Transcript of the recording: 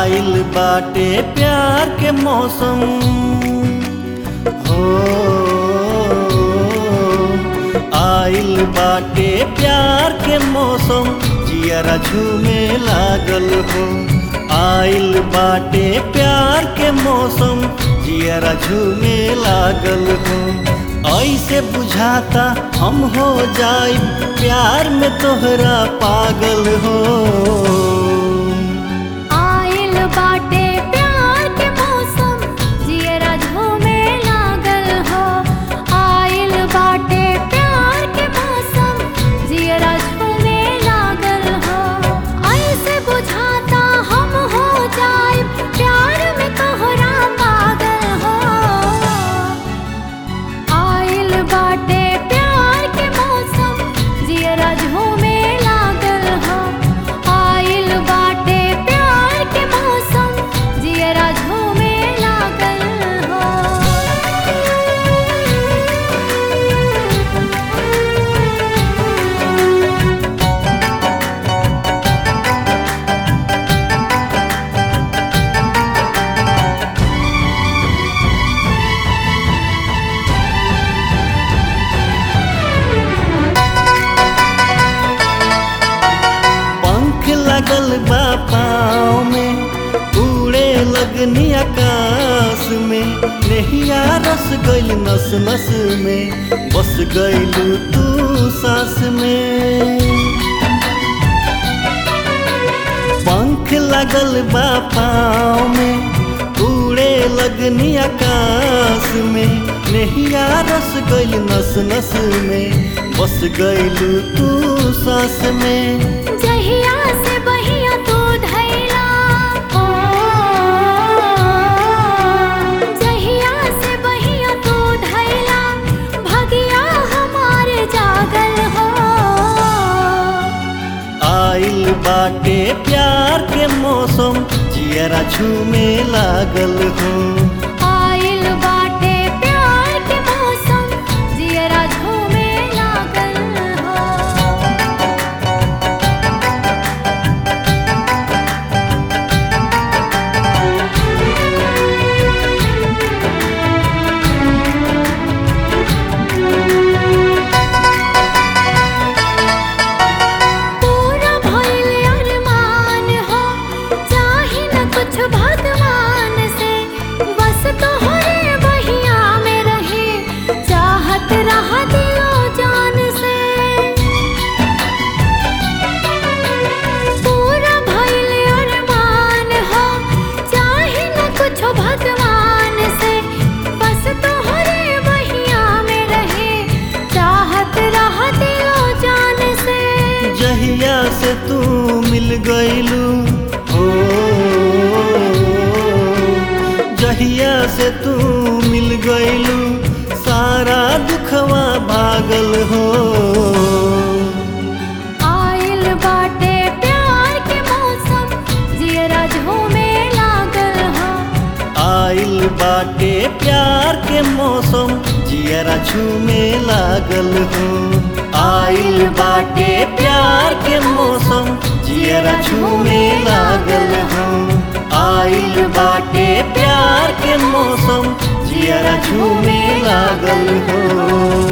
आइल बाटे प्यार के मौसम हो आइल बाटे प्यार के मौसम जियरा झूमे लागल हो आइल बाटे प्यार के मौसम जियरा झूमे लागल हो ऐसे बुझाता हम हो जाए प्यार में तोहरा पागल हो आइल बाटे प्यार के मौसम जियरा झूमे लागल हो आइल बाटे प्यार के मौसम जियरा झूमे लागल हो ऐसे बुझाता हम हो जाए प्यार में तोहरा पागल हो आइल बाटे प्यार के मौसम जियरा झूमे लागल हो आइल बाटे प्यार के मौसम जियरा झूमे लागल हो पंख लगल बा पाँव में उड़े लगनी आकाश में नहिया रस गइल नस नस में बस गइलू तू सांस में पंख लगल बा पाँव में उड़े लगनी आकाश में नहिया रस गइल नस नस में बस गइलू तू सांस में जहिया से बहिया तू धैला ओ जहिया से बहिया तू धैला भगिया हमारे जागल हो आइल बाटे प्यार के मौसम जियरा झूमे लागल हो आइल बाटे प्यार के मौसम जियरा झूमे लागल हो पूरा भइल अरमान हो चाहे न कुछ भगवान से बस तोहरे बहिया में रहे चाहत रह दिलो जान से पूरा भइल अरमान हो चाहे न कुछ भगवान से बस तोहरे बहिया में रहे चाहत रह दिलो जान से जहिया से तू मिल गइलू हो जहिया से तू मिल गइलू सारा दुखवा भागल हो आइल बाटे प्यार के मौसम जियरा झूमे लागल हो आइल बाटे प्यार के मौसम जियरा झूमे लागल हो आइल बाटे प्यार के मौसम जियरा झूमे लागल हो आइल बाटे प्यार के मौसम जियरा झूमे लागल हो